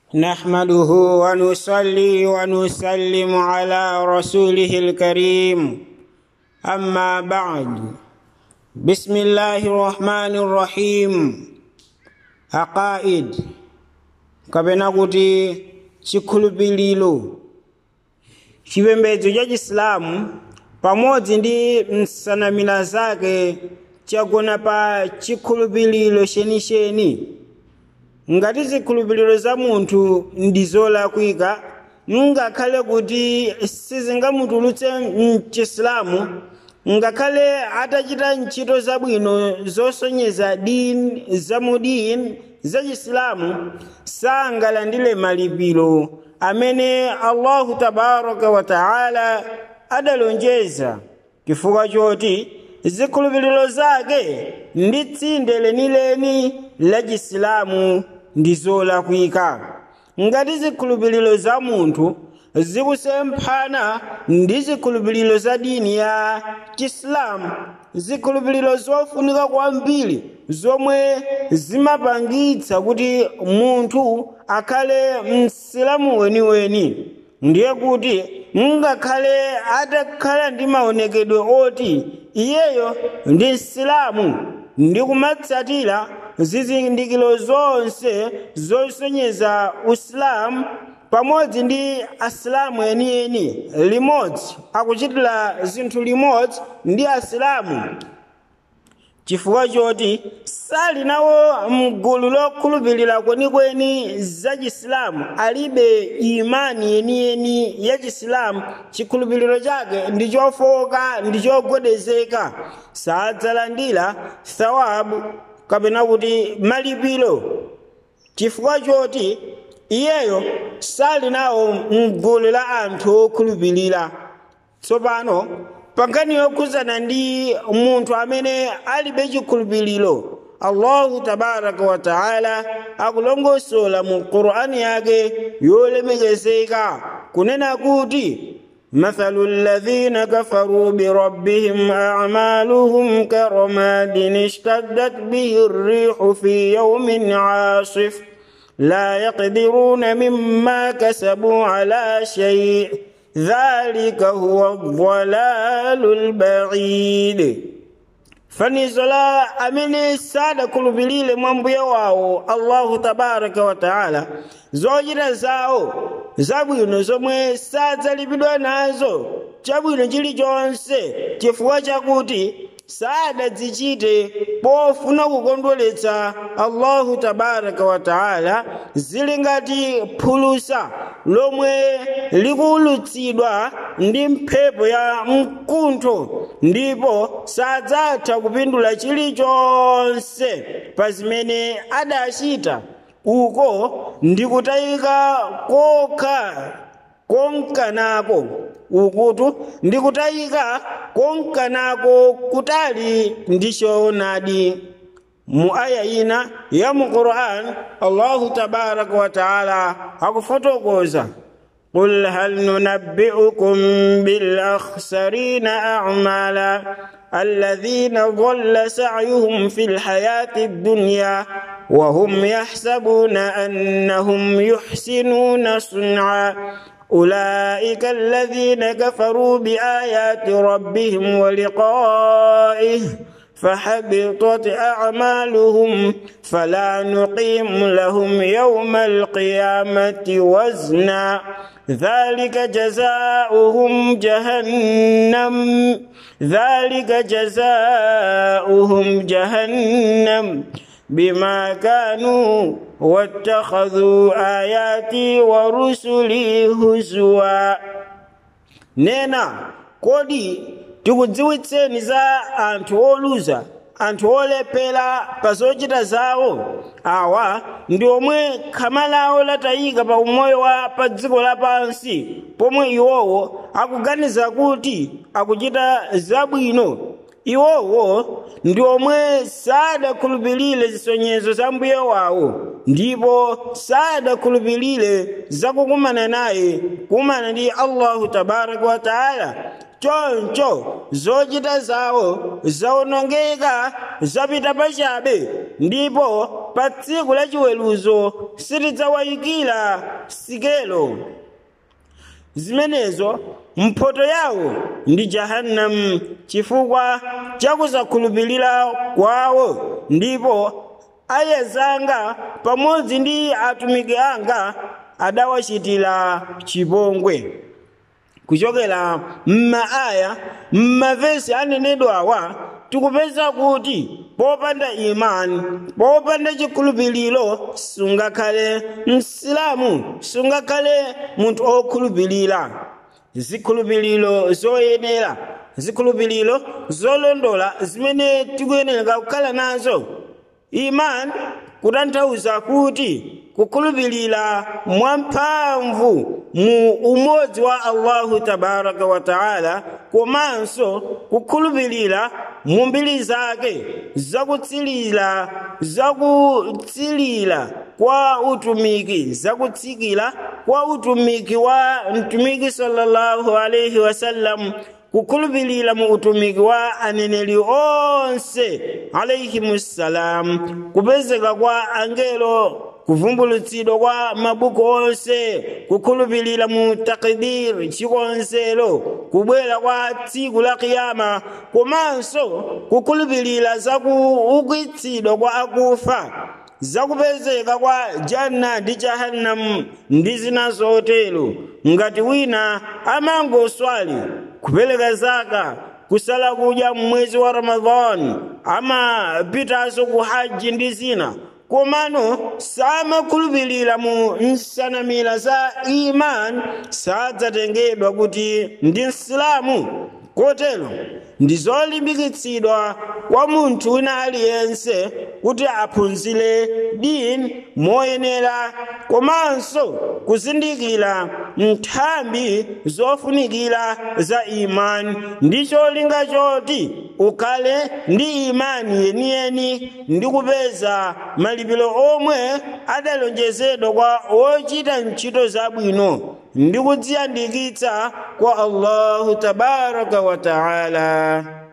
نحمده ونصلي ونسلم على رسوله الكريم أما بعد بسم الله الرحمن الرحيم عقائد kapena kuti chikhulupiriro chipembedzo cha chisilamu pamodzi ndi nsanamira zake chagona pa chikhulupiriro chenicheni ngati zikhulupiriro za munthu ndi zolakwika ngakhale kuti sizingamutulutse mchisilamu ngakhale atachita ntchito zabwino zosonyeza dini zamudini za chisilamu sangalandire malipiro amene allahu tabaraka wa taala adalonjeza chifukwa choti zikhulupiriro zake ndi tsinde lenileni la chisilamu ndi zolakwika ngati zikhulupiriro za munthu zikusemphana ndi zikhulupiriro za dini ya chisilamu zikhulupiriro zofunika kwambiri zomwe zimapangitsa kuti munthu akhale msilamu weniweni ndiye kuti ngakhale atakhala ndi maonekedwe oti iyeyo ndi msilamu ndi kumatsatira zizindikiro zonse zosonyeza usilamu pamodzi ndi asilamu enieni limodzi akuchitira zinthu limodzi ndi asilamu chifukwa choti sali nawo mgulu lokhulupirira kwenikweni za chisilamu alibe imani yeniyeni ya chisilamu chikhulupiriro chake ndi chofoka ndi chogwedezeka sadzalandira thawabu kapena kuti malipiro chifukwa choti iyeyo sali nawo mgulu la anthu okhulupirira tsopano pangani yokhuzana ndi munthu amene alibe chikhulupiriro allahu tabaraka wa taala akulongosola mu qur'ani yake yolemekezeka kunena kuti مثل الذين كفروا بربهم أعمالهم كرماد اشتدت به الريح في يوم عاصف لا يقدرون مما كسبوا على شيء ذلك هو الضلال البعيد fanizo la amene sadakhulupirire mwa mbuye wawo allahu tabaraka wa taala zochita zawo zabwino zomwe sadzalipidwa nazo chabwino chilichonse chifukwa chakuti sadadzichite pofuna kukondweretsa allahu tabaraka wa taala zili ngati phulusa lomwe likuwulutsidwa ndi mphepo ya mkuntho ndipo sadzatha kupindula chilichonse pa zimene adachita uko ndi kutayika kokha konkanako ukutu ndi kutayika konkanako kutali ndi choonadi mu aya ina ya mu quran allahu tabaraka wa taala akufotokoza قل هل ننبئكم بالأخسرين أعمالا الذين ضل سعيهم في الحياة الدنيا وهم يحسبون أنهم يحسنون صنعا أولئك الذين كفروا بآيات ربهم ولقائه فحبطت أعمالهم فلا نقيم لهم يوم القيامة وزنا ذلك جزاؤهم جهنم ذلك جزاؤهم جهنم بما كانوا واتخذوا آياتي ورسلي هزوا نينا كودي tikudziwitseni za anthu oluza anthu olepera pa zochita zawo awa ndi omwe khama lawo latayika pa umoyo wa pa dziko lapansi pomwe iwowo akuganiza kuti akuchita zabwino iwowo ndi omwe sadakhulupirire zisonyezo za mbuye wawo ndipo sadakhulupirire zakukumana naye kumana ndi allahu tabaraka wa taala choncho zochita zawo zawonongeka zapita pachabe ndipo pa tsiku la chiweruzo sitidzawayikira sikelo zimenezo mphoto yawo ndi jahannam chifukwa chakusakhulupirira kwawo ndipo ayezanga pamodzi ndi atumiki anga adawachitira chipongwe kuchokera m'maaya m'mavesi anenedwawa tikupeza kuti popanda imani popanda chikhulupiriro sungakhale msilamu sungakhale munthu okhulupirira zikhulupiriro zoyenera zikhulupiriro zolondola zimene tikuyenera kukhala nazo imani kutanthauza kuti kukhulupirira mwamphamvu mu umodzi wa allahu tabaraka wa taala komanso kukhulupirira mu mbiri zake zakutsilira zakutsilira kwa utumiki zakutsikira kwa utumiki wa mtumiki sallallahu alaihi wasallam kukhulupirira mu utumiki wa aneneri onse alaihimussalam kupezeka kwa angelo kuvumbulutsidwa kwa mabuku onse kukhulupirira mu takdiri chikonzero kubwera kwa tsiku la kiyama komanso kukhulupirira za kuukitsidwa kwa akufa zakupezeka kwa janna ndi jahannamu ndi zina zotero ngati wina amangoswali kupereka zaka kusala kudya mwezi wa ramadhani amapitanso ku haji ndi zina komano samakhulupirira mu nsanamira za imani sadzatengedwa kuti ndi msilamu kotero ndi zolimbikitsidwa kwa munthu wina aliyense kuti aphunzire dini moyenera komanso kuzindikira nthambi zofunikira za imani ndi cholinga choti ukhale ndi imani yeniyeni ndi kupeza malipiro omwe adalonjezedwa kwa ochita ntchito zabwino ndi kudziyandikitsa kwa allahu tabaraka wa taala